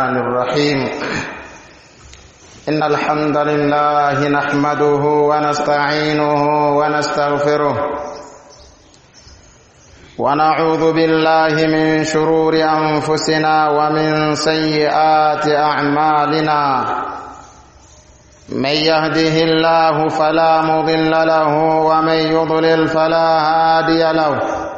الرحمن الرحيم إن الحمد لله نحمده ونستعينه ونستغفره ونعوذ بالله من شرور أنفسنا ومن سيئات أعمالنا من يهده الله فلا مضل له ومن يضلل فلا هادي له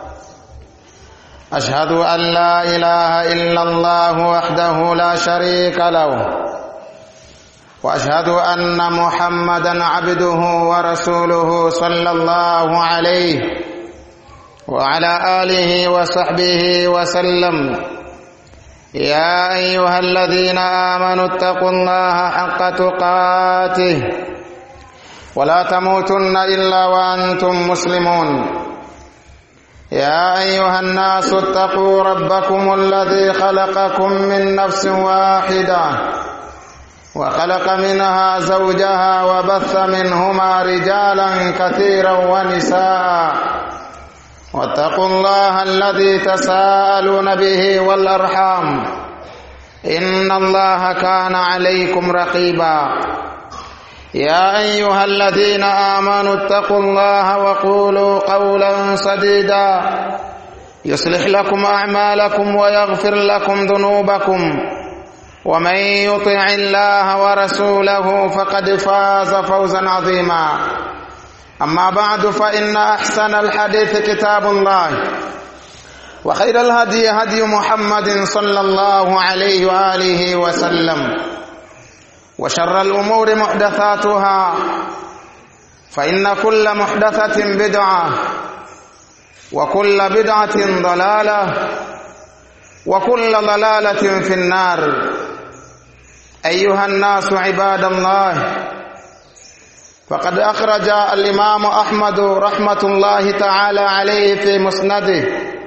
أشهد أن لا إله إلا الله وحده لا شريك له وأشهد أن محمدا عبده ورسوله صلى الله عليه وعلى آله وصحبه وسلم يا أيها الذين آمنوا اتقوا الله حق تقاته ولا تموتن إلا وأنتم مسلمون يا أيها الناس اتقوا ربكم الذي خلقكم من نفس واحدة وخلق منها زوجها وبث منهما رجالا كثيرا ونساء واتقوا الله الذي تساءلون به والأرحام إن الله كان عليكم رقيبا يا أيها الذين آمنوا اتقوا الله وقولوا قولا سديدا يصلح لكم أعمالكم ويغفر لكم ذنوبكم ومن يطع الله ورسوله فقد فاز فوزا عظيما أما بعد فإن أحسن الحديث كتاب الله وخير الهدي هدي محمد صلى الله عليه وآله وسلم وشر الأمور محدثاتها فإن كل محدثة بدعة وكل بدعة ضلالة وكل ضلالة في النار أيها الناس عباد الله فقد أخرج الإمام أحمد رحمة الله تعالى عليه في مسنده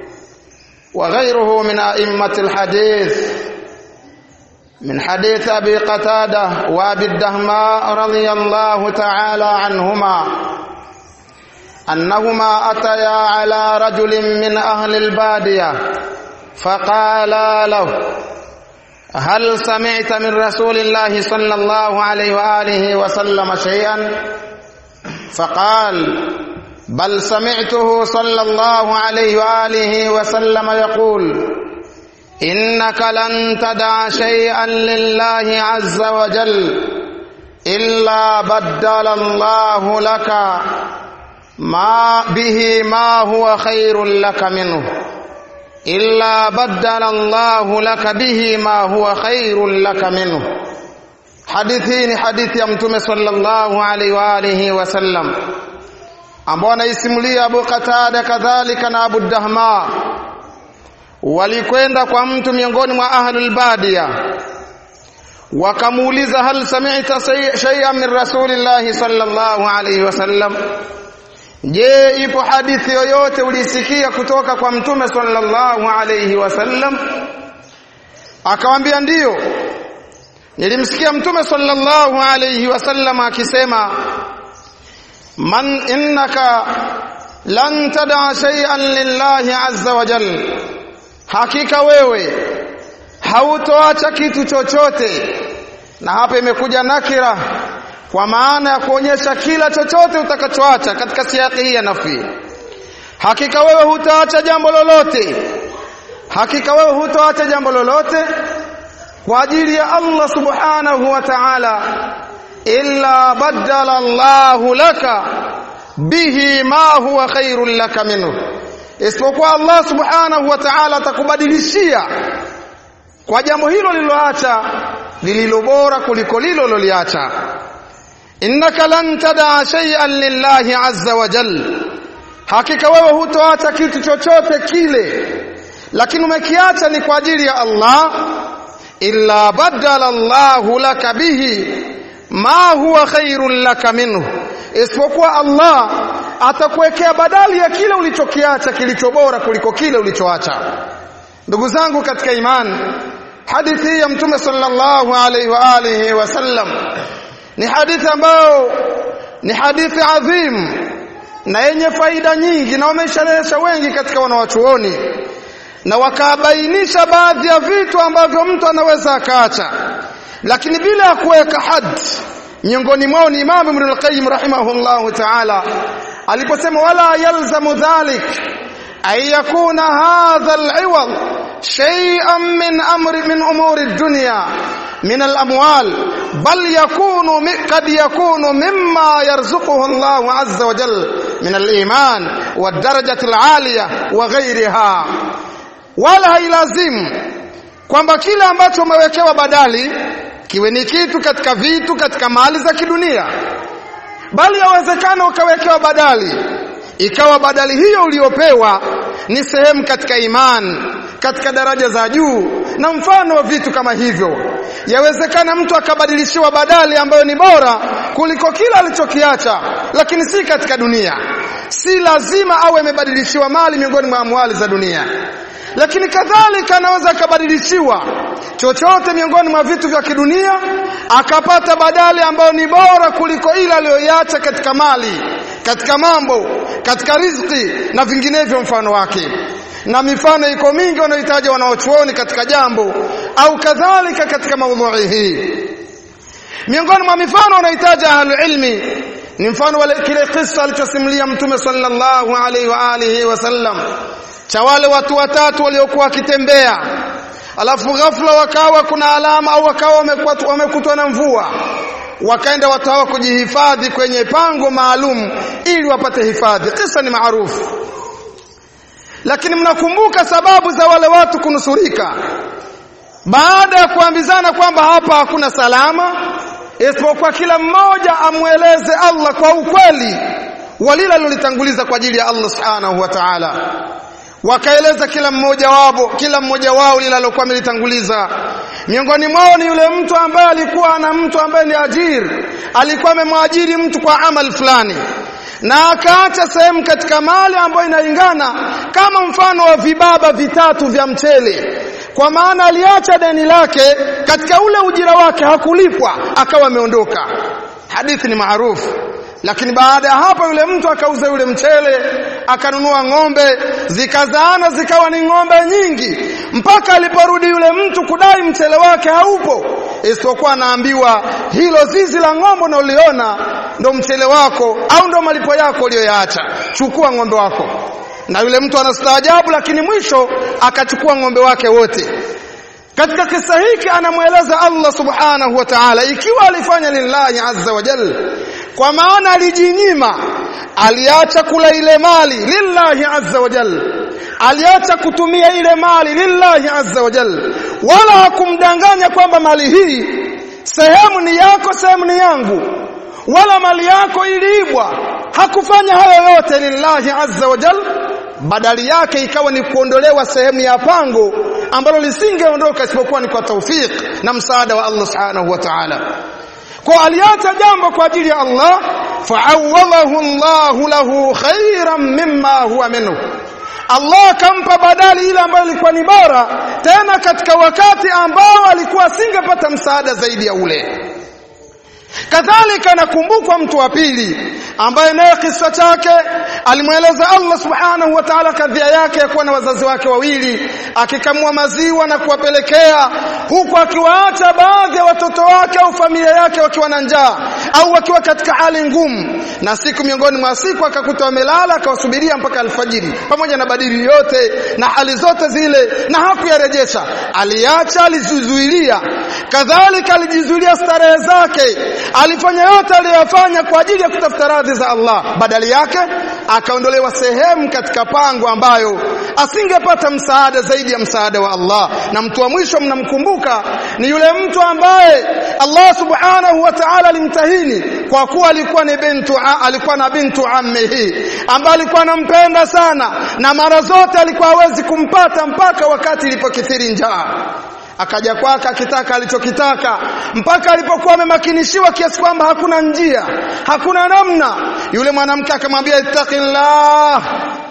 وغيره من أئمة الحديث من حديث أبي قتادة وأبي الدهماء رضي الله تعالى عنهما أنهما أتيا على رجل من أهل البادية فقالا له هل سمعت من رسول الله صلى الله عليه وآله وسلم شيئا فقال بل سمعته صلى الله عليه وآله وسلم يقول إنك لن تدع شيئا لله عز وجل إلا بدل الله لك ما به ما هو خير لك منه إلا بدل الله لك به ما هو خير لك منه hadithi ni hadithi ya mtume sallallahu alaihi wa alihi wasallam ambao anaisimulia Abu Qatada kadhalika na Abu Dahma walikwenda kwa mtu miongoni mwa ahlul badia wakamuuliza hal sami'ta shay'an min rasulillahi sallallahu alaihi wasallam je ipo hadithi yoyote ulisikia kutoka kwa mtume sallallahu alaihi wasallam akamwambia ndiyo nilimsikia mtume sallallahu alaihi wasallam akisema man innaka lan tada shay'an lillahi azza wa jalla hakika wewe hautoacha kitu chochote na hapa imekuja nakira kwa maana ya kuonyesha kila chochote utakachoacha katika siaki hii ya nafi hakika wewe hutaacha jambo lolote hakika wewe hutaacha jambo lolote kwa ajili ya Allah subhanahu wa ta'ala illa badala Allahu laka bihi ma huwa khairul laka minhu isipokuwa Allah subhanahu wa ta'ala atakubadilishia kwa jambo hilo liloacha lililo bora kuliko lilo loliacha innaka lan tadaa shay'an lillahi azza wa jal hakika wewe hutoacha kitu chochote kile lakini umekiacha ni kwa ajili ya Allah illa badala Allahu laka bihi ma huwa khairul laka minhu isipokuwa Allah atakuwekea badali ya kile ulichokiacha kilicho bora kuliko kile ulichoacha ndugu zangu katika imani hadithi ya mtume sallallahu alaihi wa alihi wasallam ni hadithi ambayo ni hadithi adhim na yenye faida nyingi na wamesharehesha wengi katika wanawachuoni na wakabainisha baadhi ya vitu ambavyo mtu anaweza akaacha lakini bila ya kuweka had miongoni mwao ni Imam Ibn al-Qayyim rahimahullah ta'ala aliposema wala yalzamu dhalik ay yakuna hadha al-iwad shay'an min amri min umuri ad-dunya من الأموال بل يكون قد يكون مما يرزقه الله عز وجل من الإيمان والدرجة العالية وغيرها wala hailazimu kwamba kile ambacho umewekewa badali kiwe ni kitu katika vitu katika mali za kidunia bali yawezekana ukawekewa badali ikawa badali hiyo uliyopewa ni sehemu katika iman katika daraja za juu na mfano wa vitu kama hivyo yawezekana mtu akabadilishiwa badali ambayo ni bora kuliko kila alichokiacha lakini si katika dunia si lazima awe amebadilishiwa mali miongoni mwa amwali za dunia lakini kadhalika anaweza akabadilishiwa chochote miongoni mwa vitu vya kidunia akapata badali ambayo ni bora kuliko ile aliyoiacha katika mali katika mambo katika riziki na vinginevyo mfano wake na mifano iko mingi wanaohitaji wanaochuoni katika jambo au kadhalika katika maudhui hii miongoni mwa mifano wanahitaji ahlul ilmi ni mfano wale kile kisa alichosimulia mtume sallallahu alaihi wa alihi wasallam cha wale watu watatu waliokuwa wakitembea alafu ghafla wakawa kuna alama au wakawa wamekutwa na mvua wakaenda watu hawa kujihifadhi kwenye pango maalum ili wapate hifadhi kisa ni maarufu lakini mnakumbuka sababu za wale watu kunusurika baada ya kuambizana kwamba hapa hakuna salama isipokuwa kila mmoja amweleze Allah kwa ukweli walila lilitanguliza kwa ajili ya Allah subhanahu wa ta'ala wakaeleza kila mmoja wao kila mmoja wao lile alokuwa amelitanguliza miongoni mwao ni yule mtu ambaye alikuwa ana mtu ambaye ni ajiri alikuwa amemwajiri mtu kwa amal fulani na akaacha sehemu katika mali ambayo inaingana kama mfano wa vibaba vitatu vya mchele kwa maana aliacha deni lake katika ule ujira wake hakulipwa akawa ameondoka hadithi ni maarufu lakini baada ya hapo yule mtu akauza yule mchele akanunua ng'ombe zikazaana zikawa ni ng'ombe nyingi mpaka aliporudi yule mtu kudai mchele wake haupo isipokuwa anaambiwa hilo zizi la ng'ombe unaliona ndo mchele wako au ndo malipo yako uliyoyaacha chukua ng'ombe wako na yule mtu anastaajabu lakini mwisho akachukua ng'ombe wake wote katika kisa hiki anamweleza Allah subhanahu wa ta'ala ikiwa alifanya lillahi azza wa jalla kwa maana alijinyima aliacha kula ile mali lillahi azza wa jalla aliacha kutumia ile mali lillahi azza wa jalla wala hakumdanganya kwamba mali hii sehemu ni yako sehemu ni yangu wala mali yako iliibwa hakufanya hayo yote lillahi azza wa jalla badali yake ikawa ni kuondolewa sehemu ya pango ambalo lisingeondoka isipokuwa ni kwa taufik na msaada wa Allah subhanahu wa ta'ala kwa aliacha jambo kwa ajili ya Allah fa'awwalahu Allah lahu khairan mimma huwa minhu Allah akampa badali ile ambayo ilikuwa ni bora tena katika wakati ambao alikuwa asingepata msaada zaidi ya ule kadhalika nakumbukwa mtu wa pili ambaye naye kisa chake alimweleza Allah subhanahu wa ta'ala kadhia yake ya kuwa na wazazi wake wawili akikamua maziwa na kuwapelekea huku akiwaacha baadhi ya watoto wake au familia yake wakiwa na njaa au wakiwa katika hali ngumu na siku miongoni mwa siku akakuta wamelala akawasubiria mpaka alfajiri pamoja na badili yote na hali zote zile na hakuyarejesha aliacha alizuilia kadhalika alijizuilia starehe zake alifanya yote aliyofanya kwa ajili ya kutafuta radhi za Allah badali yake akaondolewa sehemu katika pango ambayo asingepata msaada zaidi ya msaada wa Allah na mtu wa mwisho mnamkumbuka ni yule mtu ambaye Allah subhanahu wa ta'ala alimtahini kwa kuwa alikuwa ni bintu alikuwa na bintu ammihi ambaye alikuwa anampenda sana na mara zote alikuwa hawezi kumpata mpaka wakati ilipokithiri njaa akaja kwake akitaka alichokitaka mpaka alipokuwa amemakinishiwa kiasi kwamba hakuna njia hakuna namna yule mwanamke akamwambia ittaqillah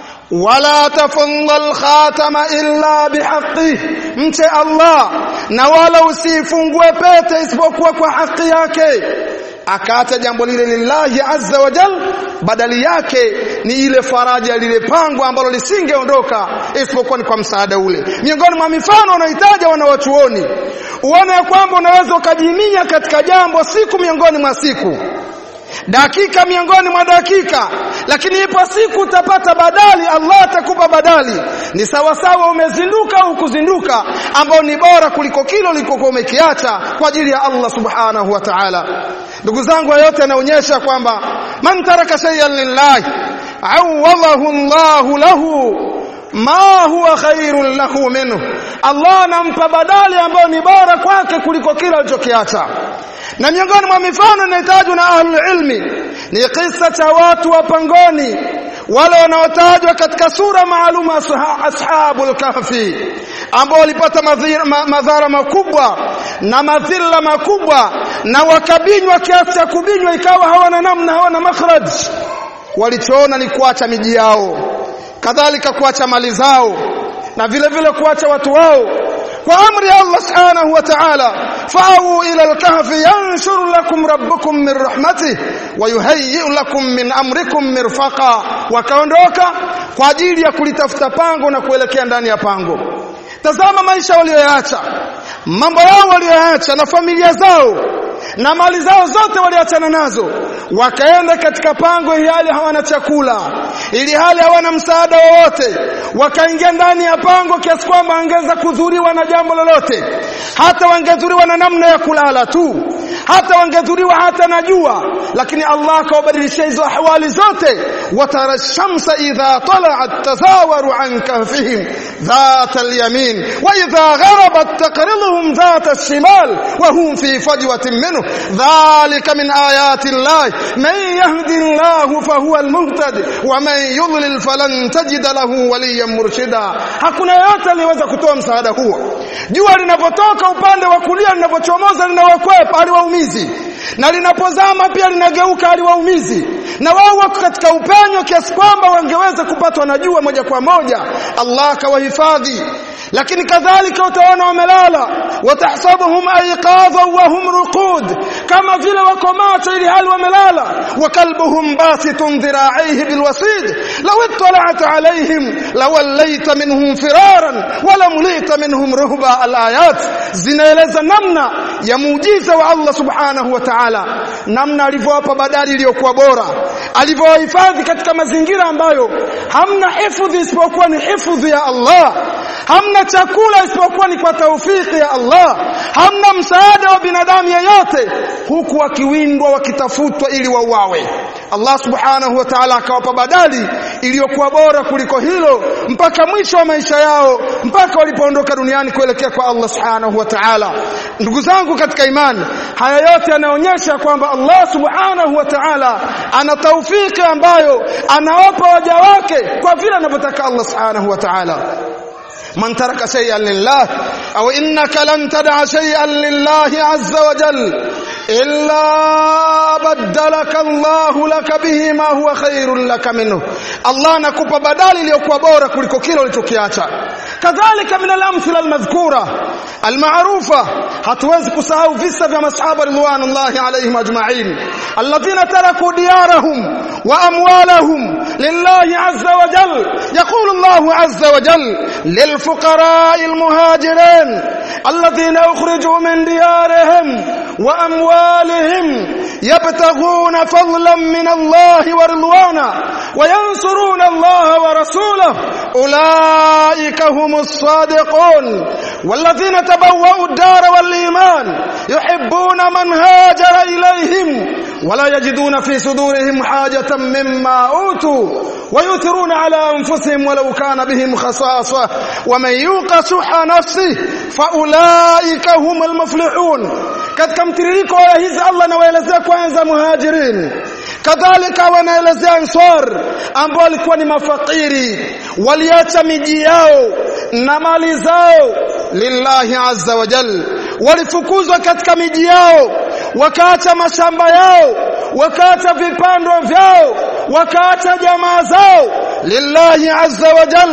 wala tafunda alkhatama illa bihaqqi mche Allah na wala usifungue pete isipokuwa kwa haki yake akaacha jambo lile lillahi azza wa jal badali yake ni ile faraja lile pango ambalo lisingeondoka isipokuwa ni kwa msaada ule miongoni mwa mifano wanahitaja wanawachuoni uone ya kwamba unaweza ukajiminya katika jambo siku miongoni mwa siku dakika miongoni mwa dakika lakini ipo siku utapata badali Allah atakupa badali ni sawa sawa umezinduka au kuzinduka ambao ni bora kuliko kile ulikokuwa umekiacha kwa ajili ya Allah subhanahu wa ta'ala ndugu zangu yote yanaonyesha kwamba man taraka shay'an lillahi awadahu Allahu lahu ma huwa khairun lahu minhu Allah anampa badali ambayo ni bora kwake kuliko kile alichokiacha na miongoni mwa mifano inayotajwa na ahlul ilmi ni kisa cha watu wa pangoni wale wanaotajwa katika sura maalum ashabul kahfi ambao walipata madhara makubwa na madhila makubwa na wakabinywa kiasi cha kubinywa ikawa hawana namna hawana makhraj walichoona ni kuacha miji yao kadhalika kuacha mali zao na vile vile kuacha watu wao kwa amri ya Allah subhanahu wa ta'ala fa'u ila al-kahfi yanshur lakum rabbukum min rahmatihi wa yuhayyi lakum min amrikum mirfaqa wakaondoka kwa ajili ya kulitafuta pango na kuelekea ndani ya pango tazama maisha walioyaacha mambo yao walioyaacha na familia zao na mali zao zote waliachana nazo wakaenda katika pango ili hali hawana chakula ili hali hawana msaada wowote wakaingia ndani ya pango kiasi kwamba angeza kudhuriwa na jambo lolote hata wangedhuriwa na namna ya kulala tu hata wangedhuriwa hata na jua lakini Allah akawabadilishia hizo ahwali zote watara shamsa idha tala'at tazawaru an kahfihim ذات اليمين وإذا غربت تقرضهم ذات الشمال وهم في فجوة منه ذلك من آيات الله من يهد الله فهو المهتد ومن يضلل فلن تجد له وليا مرشدا hakuna yote aliyeweza kutoa msaada huo jua linapotoka upande wa kulia linapochomoza linawakwepa aliwaumizi na linapozama pia linageuka aliwaumizi na wao wako katika upenyo kiasi kwamba wangeweza kupatwa na jua moja kwa moja Allah akawahifadhi lakini kadhalika utaona wamelala watahsabuhum ayqadha wa hum ruqud kama vile wako macho ili hali wamelala wa kalbuhum basitun dhira'ihi bilwasid law ittala'ta alayhim lawallaita minhum firaran wa lamlita minhum ruhba alayat zinaeleza namna ya muujiza wa Allah subhanahu wa ta'ala namna alivyowapa badali iliyokuwa bora alivyowahifadhi katika mazingira ambayo hamna hifadhi isipokuwa ni hifadhi ya Allah hamna chakula isipokuwa ni kwa taufiki ya Allah hamna msaada wa binadamu yeyote huku wakiwindwa wakitafutwa ili wauawe Allah subhanahu wa ta'ala akawapa badali iliyokuwa bora kuliko hilo mpaka mwisho wa maisha yao mpaka walipoondoka duniani kuelekea kwa Allah subhanahu wa ta'ala ndugu zangu katika imani haya yote yanaonyesha kwamba Allah subhanahu wa ta'ala ana taufiki ambayo anawapa waja wake kwa vile anavyotaka Allah subhanahu wa ta'ala من ترك شيئا لله أو إنك لن تدع شيئا لله عز وجل إلا بدلك الله لك به ما هو خير لك منه الله نكوpa badali iliyokuwa bora kuliko kile ulichokiacha kadhalika min al-amthila al-madhkura al-ma'rufa hatuwezi kusahau visa vya masahaba ridwanullahi alayhim ajma'in alladhina taraku diyarahum wa amwalahum lillahi azza wa jal yaqulu Allah azza wa jal للفقراء المهاجرين الذين أخرجوا من ديارهم وأموالهم يبتغون فضلا من الله ورضوانا وينصرون الله ورسوله أولئك هم الصادقون والذين تبوأوا الدار والإيمان يحبون من هاجر إليهم ولا يجدون في صدورهم حاجة مما أوتوا ويؤثرون على أنفسهم ولو كان بهم خصاصة ومن يوق شح نفسه فأولئك هم المفلحون katika mtiririko wa hizi Allah anawaelezea kwanza muhajirin kadhalika wanaelezea ansar ambao walikuwa ni mafakiri waliacha miji yao na mali zao lillahi azza wa jal walifukuzwa katika miji yao wakaacha mashamba yao wakaacha vipando vyao wakaacha jamaa zao lillahi azza wa jal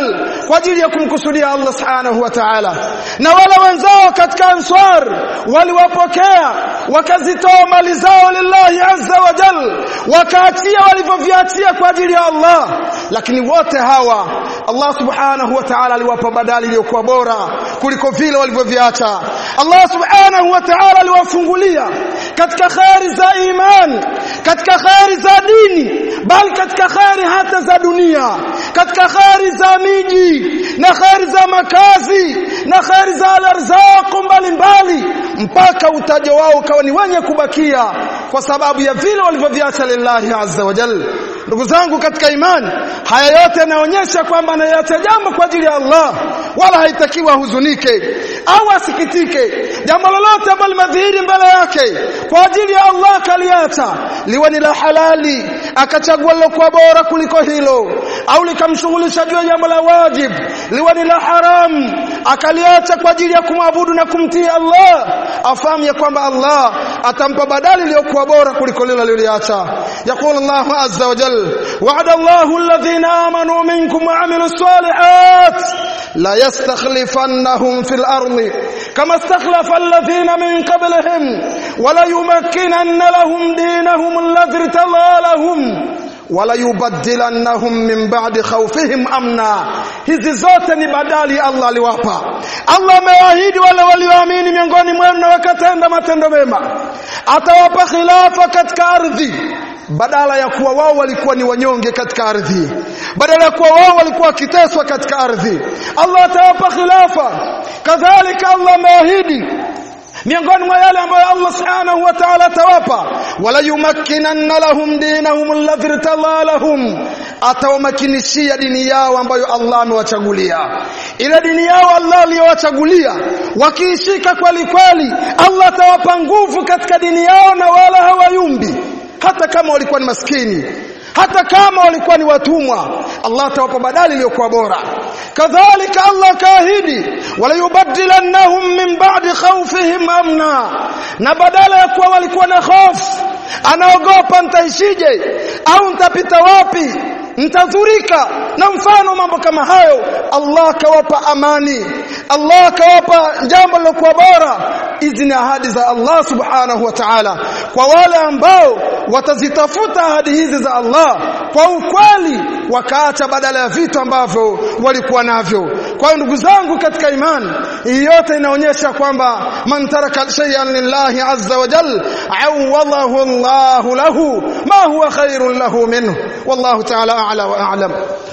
kwa ajili ya kumkusudia Allah subhanahu wa ta'ala na wale wenzao katika ansar waliwapokea wakazitoa mali zao lillahi azza wa jal wakaachia walivyoviachia kwa ajili ya Allah lakini wote hawa Allah subhanahu wa ta'ala aliwapa badali iliyokuwa bora kuliko vile walivyoviacha Allah subhanahu wa ta'ala aliwafungulia katika khairi za iman katika khairi za dini bali katika khairi hata za dunia katika khairi za miji na khairi za makazi na khairi za arzaq mbalimbali mpaka utajo wao ukawa ni wenye kubakia kwa sababu ya vile walivyoviacha lillahi azza wa jalla ndugu zangu katika imani haya yote yanaonyesha kwamba anayacha jambo kwa ajili ya Allah wala haitakiwa huzunike au asikitike jambo lolote ambalo limadhihiri mbele yake kwa ajili ya Allah kaliacha liwe ni la halali akachagua lilokuwa bora kuliko hilo au likamshughulisha juu ya jambo la wajib liwe ni la haram akaliacha kwa ajili ya kumwabudu na kumtii Allah afahamu ya kwamba Allah atampa badali iliyokuwa bora kuliko lile aliloliacha يقول الله عز وجل وعد الله الذين آمنوا منكم وعملوا الصالحات لا يستخلفنهم في الأرض كما استخلف الذين من قبلهم ولا يمكنن لهم دينهم الذي ارتضى لهم wala yubaddilannahum min ba'di khawfihim amna hizi zote ni badali Allah aliwapa Allah amewaahidi wale walioamini miongoni mwenu na wakatenda matendo mema atawapa khilafa katika ardhi badala ya kuwa wao walikuwa ni wanyonge katika ardhi badala ya kuwa wao walikuwa wakiteswa katika ardhi Allah atawapa khilafa kadhalika Allah ameahidi miongoni mwa yale ambayo Allah subhanahu wa ta'ala atawapa wala yumakkinanna lahum dinahum alladhi irtala lahum atawamakinishia dini yao ambayo Allah amewachagulia ile dini yao Allah aliyowachagulia wakiishika kweli kweli Allah atawapa nguvu katika dini yao na wala hawayumbi hata kama walikuwa ni maskini hata kama walikuwa ni watumwa Allah atawapa badali iliyokuwa bora kadhalika Allah kaahidi wala yubaddilannahum min ba'di khawfihim amna na badala ya kuwa walikuwa na hofu anaogopa nitaishije au nitapita wapi mtadhurika na mfano mambo kama hayo Allah kawapa amani Allah kawapa jambo lilokuwa bora hizi ni ahadi za Allah subhanahu wa ta'ala kwa wale ambao watazitafuta ahadi hizi za Allah kwa ukweli wakaacha badala ya vitu ambavyo walikuwa navyo kwa hiyo ndugu zangu katika imani hii yote inaonyesha kwamba man taraka shay'an lillahi azza wa jal awadahu Allah lahu ma huwa khairun lahu minhu wallahu ta'ala a'la wa a'lam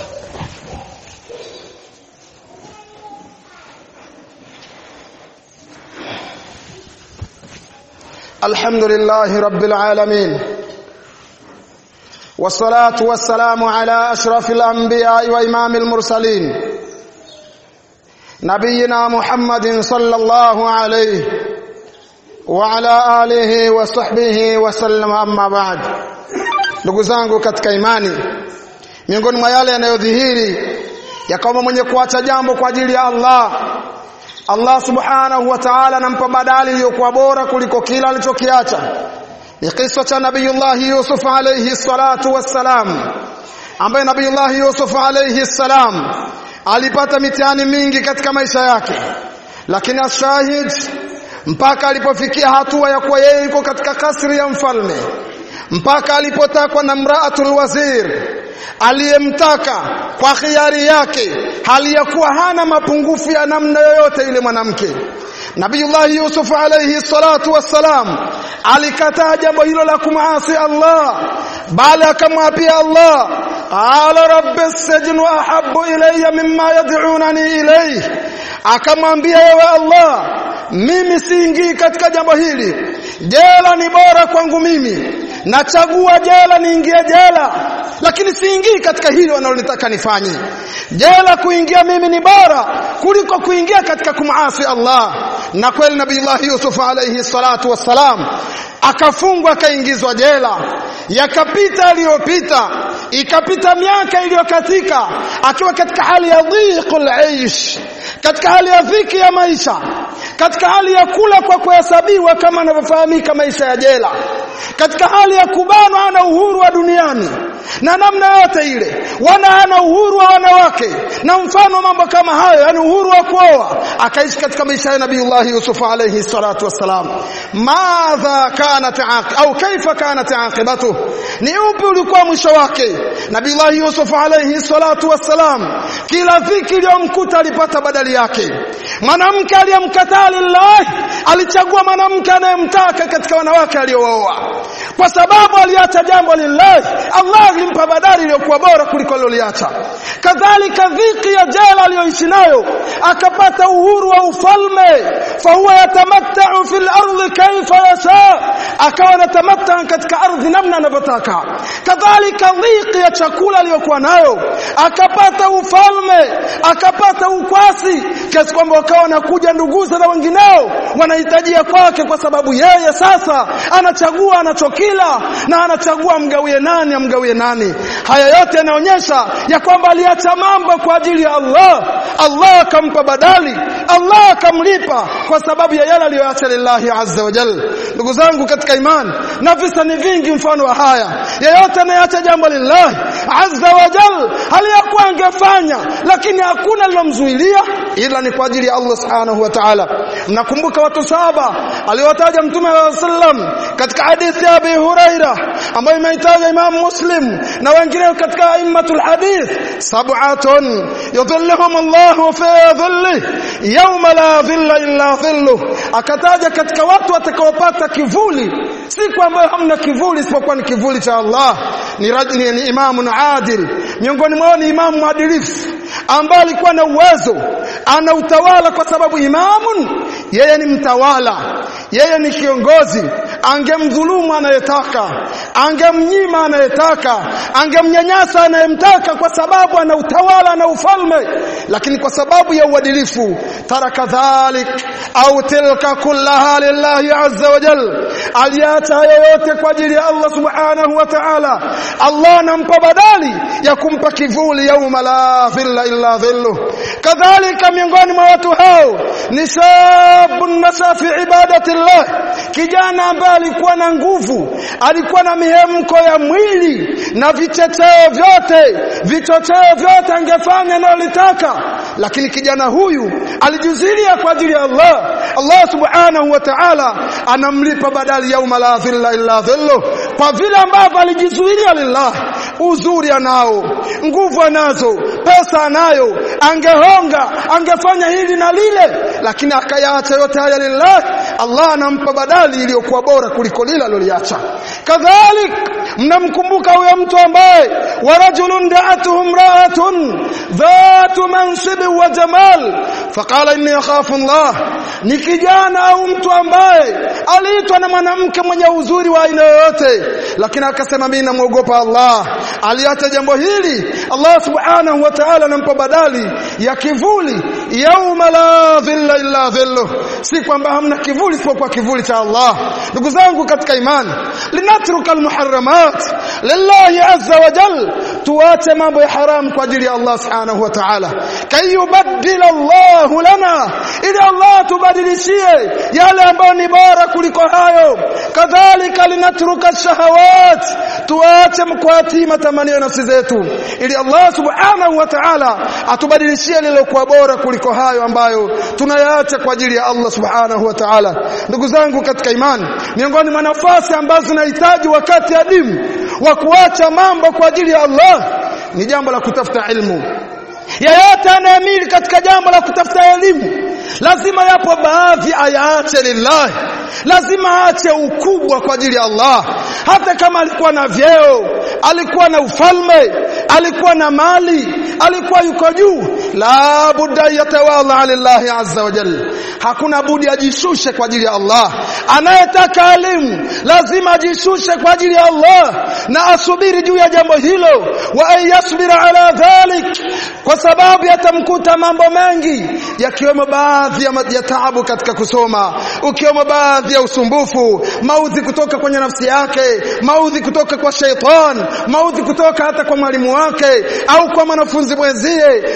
الحمد لله رب العالمين والصلاة والسلام على أشرف الأنبياء وإمام المرسلين نبينا محمد صلى الله عليه وعلى آله وصحبه وسلم أما بعد ndugu zangu katika imani miongoni mwa yale yanayodhihiri ya kwamba mwenye kuacha jambo kwa ajili ya Allah Allah subhanahu wa ta'ala anampa badali iliyokuwa bora kuliko kila alichokiacha ni kisa cha nabiyullah Yusuf alayhi salatu wassalam ambaye nabiyullah Yusuf alayhi salam alipata mitihani mingi katika maisha yake lakini ashahid mpaka alipofikia hatua ya kuwa yeye yuko katika kasri ya mfalme mpaka alipotakwa na mraatul wazir aliyemtaka kwa khiari yake hali ya kuwa hana mapungufu ya namna yoyote yule mwanamke Nabiyullah Yusuf alayhi salatu wassalam alikataa jambo hilo la kumaasi Allah bali akamwapia Allah qala rabbi as-sijnu ahabbu ilayya mimma yad'unani ilayhi akamwambia yewe Allah mimi siingii katika jambo hili jela ni bora kwangu mimi nachagua jela niingie jela lakini siingii katika hili wanalotaka nifanye jela kuingia mimi ni bora kuliko kuingia katika kumaasi Allah na kweli nabii Yusuf alayhi salatu wassalam akafungwa akaingizwa jela yakapita aliyopita ikapita miaka iliyokatika akiwa katika hali ya dhiqul aish katika hali ya dhiki ya maisha katika hali ya kula kwa kuhesabiwa kama anavyofahamika maisha ya jela katika hali ya kubanwa ana uhuru wa duniani na namna yote ile wana ana uhuru wa wanawake na mfano mambo kama hayo yani uhuru wa kuoa akaishi katika maisha ya Nabiiullah Yusuf alayhi salatu wassalam madha kanat au kaifa kanat aqibatu ni upi ulikuwa mwisho wake Nabiiullah Yusuf alayhi salatu wassalam kila dhiki iliyomkuta alipata badali yake mwanamke aliyemkataa lillah alichagua mwanamke anayemtaka katika wanawake aliyooa kwa sababu aliacha jambo lillah Allah alimpa badali iliyokuwa bora kuliko aliloliacha kadhalika dhiki ya jela aliyoishi nayo akapata uhuru wa ufalme fahuwa yatamattau fil ardi kaifa yasha akawa anatamatta katika ardhi namna anavyotaka kadhalika dhiki ya chakula aliyokuwa nayo akapata ufalme akapata ukwasi kiasi kwamba wakawa wanakuja nduguza na wengineo wanahitajia kwake kwa sababu yeye sasa anachagua anachokila na anachagua mgawie nani amgawie nani haya yote yanaonyesha ya kwamba aliacha mambo kwa ajili ya Allah Allah akampa badali Allah akamlipa kwa sababu ya yale aliyoacha lillahi azza wa jalla ndugu zangu katika imani na visa ni vingi mfano wa haya yeyote anayeacha jambo lillahi azza wa jalla aliyakuwa angefanya lakini hakuna lilomzuilia ila ni kwa ajili ya Allah subhanahu wa ta'ala mnakumbuka watu saba aliwataja mtume wa sallam katika hadithi ya Abi Huraira ambayo imeitaja Imam Muslim na wengine katika aimmatul hadith sab'atun yudhilluhum Allah fi dhilli yawma la dhilla illa dhilluh akataja katika watu watakaopata kivuli siku ambayo hamna kivuli isipokuwa ni kivuli cha Allah ni rajuli ni imamun adil miongoni mwao ni imamu mwadilifu ambaye alikuwa na uwezo ana utawala kwa sababu imamun yeye ni mtawala yeye ni kiongozi angemdhulumu anayetaka angemnyima anayetaka angemnyanyasa anayemtaka kwa sababu ana utawala na ufalme lakini kwa sababu ya uadilifu taraka dhalik au tilka kullaha lillahi azza wa jal aliacha yote kwa ajili ya Allah subhanahu wa ta'ala Allah anampa badali ya kumpa kivuli yauma la dhilla illa dhilluh kadhalika miongoni mwa watu hao ni shabun nasa fi ibadatillah kijana ambaye alikuwa na nguvu alikuwa na mihemko ya mwili na vichocheo vyote vichocheo vyote angefanya analotaka lakini kijana huyu alijizuilia kwa ajili ya Allah Allah subhanahu wa ta'ala anamlipa badali yauma la dhilla illa dhilluh kwa vile ambavyo alijizuilia lillah uzuri anao nguvu anazo pesa anayo angehonga angefanya hili na lile lakini akayaacha yote haya lillah Allah anampa badali iliyokuwa bora kuliko lile aliloliacha kadhalik mnamkumbuka huyo mtu ambaye warajulun da'atuhu imra'atun dhatu mansibi wa jamal faqala inni akhafu Allah ni kijana au mtu ambaye aliitwa na mwanamke mwenye uzuri wa aina yoyote lakini akasema mimi namuogopa Allah aliacha jambo hili Allah subhanahu wa ta'ala anampa badali ya kivuli yauma la dhilla illa dhilluh si kwamba hamna kivuli isipokuwa kivuli cha Allah ndugu zangu katika imani linatruka almuharramat lillahi azza wa jal tuache mambo ya haram kwa ajili ya Allah subhanahu wa ta'ala kayubaddila Allah lana ili Allah tubadilishie yale ambayo ni bora kuliko hayo kadhalika linatruka shahawat tuache mkwati matamanio nafsi zetu ili Allah subhanahu wa ta'ala atubadilishie lilokuwa bora kuliko hayo ambayo tunayaacha kwa ajili ya Allah subhanahu wa ta'ala ndugu zangu katika imani miongoni mwa nafasi ambazo tunahitaji wakati adimu wa kuacha mambo kwa ajili ya Allah ni jambo la kutafuta ilmu yeyote anayemili katika jambo la kutafuta elimu lazima yapo baadhi ayaache lillahi lazima aache ukubwa kwa ajili ya Allah hata kama alikuwa na vyeo alikuwa na ufalme alikuwa na mali alikuwa yuko juu la budda yatawala lillahi azza wa jalla hakuna budi ajishushe kwa ajili ya Allah anayetaka elimu lazima ajishushe kwa ajili ya Allah na asubiri juu ya jambo hilo wa ayasbira ala dhalik kwa sababu yatamkuta mambo mengi yakiwemo baadhi ya, ya taabu katika kusoma ukiwemo baadhi ya usumbufu maudhi kutoka kwenye nafsi yake maudhi kutoka kwa sheitan maudhi kutoka hata kwa mwalimu wake au kwa mwanafunzi mwenzie au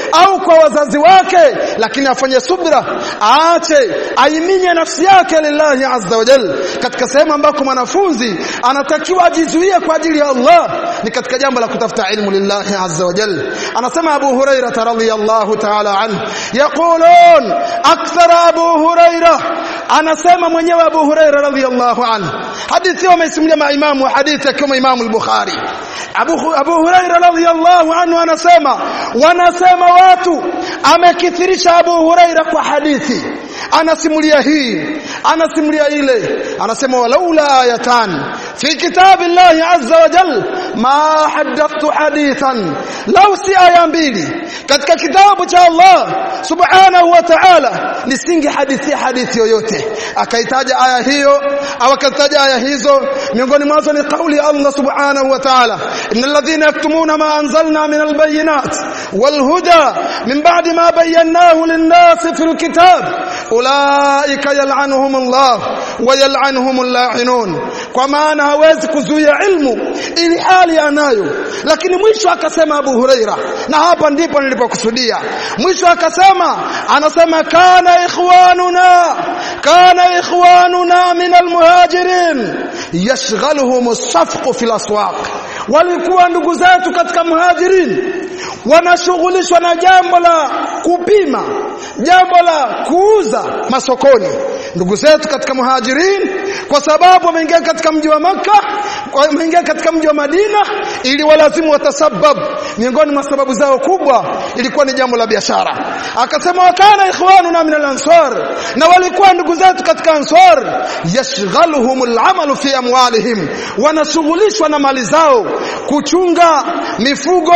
kwa wazazi wake lakini afanye subra aache aiminye nafsi yake lillahi azza wa jalla katika sehemu ambako mwanafunzi anatakiwa ajizuie kwa ajili ya Allah ni katika jambo la kutafuta ilmu lillahi azza wa jalla anasema Abu Huraira radhiyallahu ta'ala anhu yaqulun akthara Abu Huraira anasema mwenyewe Abu Huraira radhiyallahu anhu hadithi wameisimulia maimamu wa hadithi kama Imam al-Bukhari Abu Abu Huraira radhiyallahu anhu anasema wanasema watu amekithirisha Abu Huraira kwa hadithi anasimulia hii anasimulia ile anasema walaula ayatan fi kitabillahi azza wa jal ma hadathtu hadithan law si aya mbili katika kitabu cha Allah subhanahu wa ta'ala nisinge hadithi hadithi yoyote akaitaja aya hiyo au akataja aya hizo miongoni mwazo ni kauli ya Allah subhanahu wa ta'ala innal ladhina yaktumuna ma anzalna min albayinat wal huda min ba'di ma bayyanahu lin-nas fil kitab ulaika yal'anuhum Allah wa yal'anuhum al-la'inun kwa maana hawezi kuzuia ilmu ili hali anayo lakini mwisho akasema Abu Huraira na hapa ndipo nilipokusudia mwisho akasema anasema kana ikhwanuna kana ikhwanuna min almuhajirin yashghaluhum as-safq fil aswaq walikuwa ndugu zetu katika muhajirin wanashughulishwa na jambo la kupima jambo la kuuza masokoni ndugu zetu katika muhajirin kwa sababu wameingia katika mji wa maka wameingia katika mji wa Madina ili walazimu watasabab miongoni mwa sababu zao kubwa ilikuwa ni jambo la biashara akasema wakana ikhwanuna min al-ansar na walikuwa ndugu zetu katika ansar yashghaluhum al-amalu fi amwalihim wanashughulishwa na mali zao kuchunga mifugo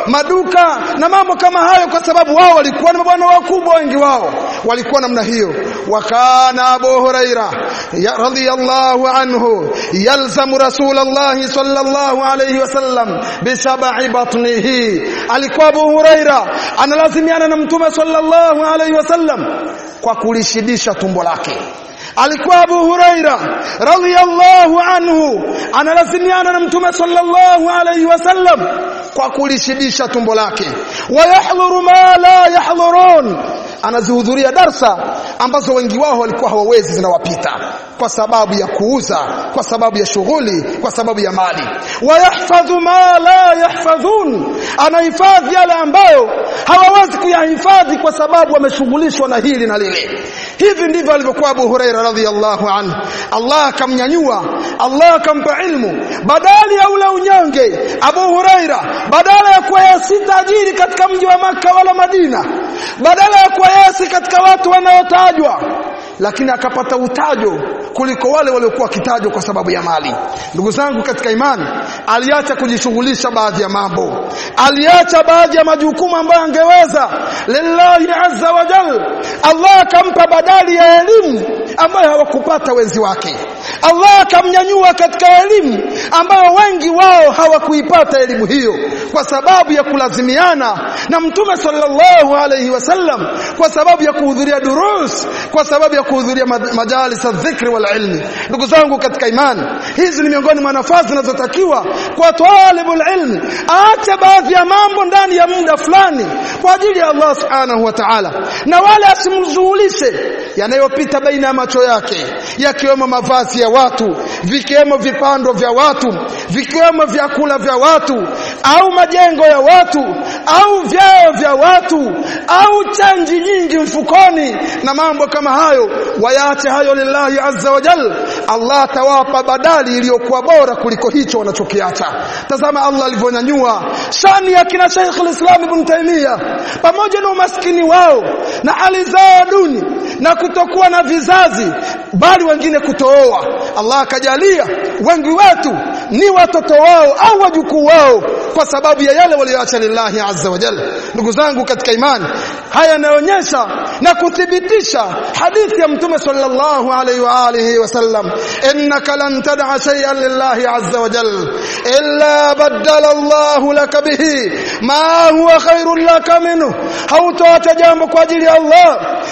maduka na mambo kama hayo kwa sababu wao walikuwa ni mabwana wakubwa wengi wao walikuwa namna hiyo wakana Abu Huraira radhiyallahu anhu yalzamu Rasulullah sallallahu alayhi wasallam bisab'i batnihi alikuwa Abu Huraira analazimiana na mtume sallallahu alayhi wasallam kwa kulishibisha tumbo lake alikuwa Abu Huraira radhiyallahu anhu analazimiana na mtume sallallahu alayhi wasallam kwa kulishibisha tumbo lake wayahdhuru ma la yahdhurun anazihudhuria darsa ambazo wengi wao walikuwa hawawezi zinawapita kwa sababu ya kuuza kwa sababu ya shughuli kwa sababu ya mali wayahfadhu ma la yahfadhun anahifadhi yale ambayo hawawezi kuyahifadhi kwa sababu wameshughulishwa na hili na lile hivi ndivyo alivyokuwa Abu Huraira radhiyallahu anhu Allah akamnyanyua Allah akampa ilmu badali ya ule unyonge Abu Huraira badala ya kuwa si tajiri katika mji wa maka wala Madina badala ya kuwa yesi katika watu wanaotajwa lakini akapata utajo kuliko wale waliokuwa wakitajwa kwa sababu ya mali ndugu zangu katika imani aliacha kujishughulisha baadhi ya mambo aliacha baadhi ya majukumu ambayo angeweza lillahi azza wa jal Allah akampa badali ya elimu ambayo hawakupata wenzi wake Allah akamnyanyua katika elimu ambayo wengi wao hawakuipata elimu hiyo kwa sababu ya kulazimiana na mtume sallallahu alayhi wasallam kwa sababu ya kuhudhuria durus kwa sababu ya kuhudhuria majalis adh-dhikri wal ilmi ndugu zangu katika imani hizi ni miongoni mwa nafasi zinazotakiwa kwa talibul ilmi aache baadhi ya mambo ndani ya muda fulani kwa ajili ya Allah subhanahu wa ta'ala na wala asimzuhulishe yanayopita baina ya macho yake yakiwemo mavazi ya watu vikiwemo vipando vya watu vikiwemo vyakula vya watu au majengo ya watu au vyao vya watu au chanji nyingi mfukoni na mambo kama hayo wayaache hayo lillahi azza wa jal Allah atawapa badali iliyokuwa bora kuliko hicho wanachokiacha tazama Allah alivyonyanyua shani ya kina Sheikh al-Islam Ibn Taymiyyah pamoja na umaskini wao na hali zao duni na kutokuwa na vizazi bali wengine kutooa Allah akajalia wengi wetu ni watoto wao au wajukuu wao kwa sababu ya yale walioacha lillahi azza wa jalla ndugu zangu katika imani haya yanaonyesha na kuthibitisha hadithi ya mtume sallallahu alaihi wa alihi wasallam innaka lan tad'a shay'an lillahi azza wa jalla illa badala Allah laka bihi ma huwa khairun laka minhu hautoacha jambo kwa ajili ya Allah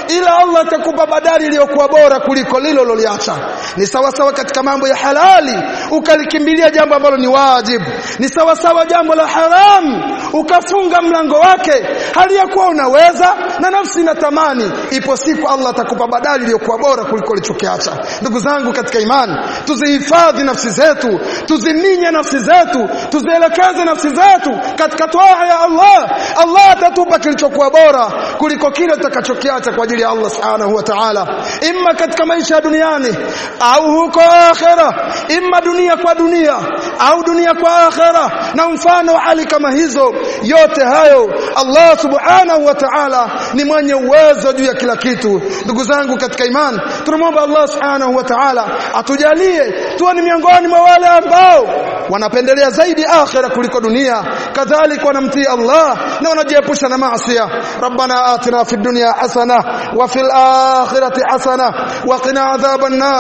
ila Allah atakupa badali iliyokuwa bora kuliko lilo loliacha ni sawa sawa katika mambo ya halali ukalikimbilia jambo ambalo ni wajibu ni sawa sawa jambo la haram ukafunga mlango wake hali ya kuwa unaweza na nafsi inatamani ipo siku Allah atakupa badali iliyokuwa bora kuliko ulichokiacha ndugu zangu katika imani tuzihifadhi nafsi zetu tuziminye nafsi zetu tuzielekeze nafsi zetu katika toa ya Allah Allah atatupa kilichokuwa bora kuliko kile tutakachokiacha kwa ajili ya Allah subhanahu wa ta'ala imma katika maisha ya duniani au huko akhera imma dunia kwa dunia au dunia kwa akhera na mfano wa hali kama hizo yote hayo Allah subhanahu wa ta'ala ni mwenye uwezo juu ya kila kitu ndugu zangu katika imani tunamwomba Allah subhanahu wa ta'ala atujalie tuwe ni miongoni mwa wale ambao wanapendelea zaidi akhira kuliko dunia kadhalika wanamtii Allah na wanajiepusha na maasi rabbana atina fid dunya hasana wa fil akhirati hasana wa qina adhaban nar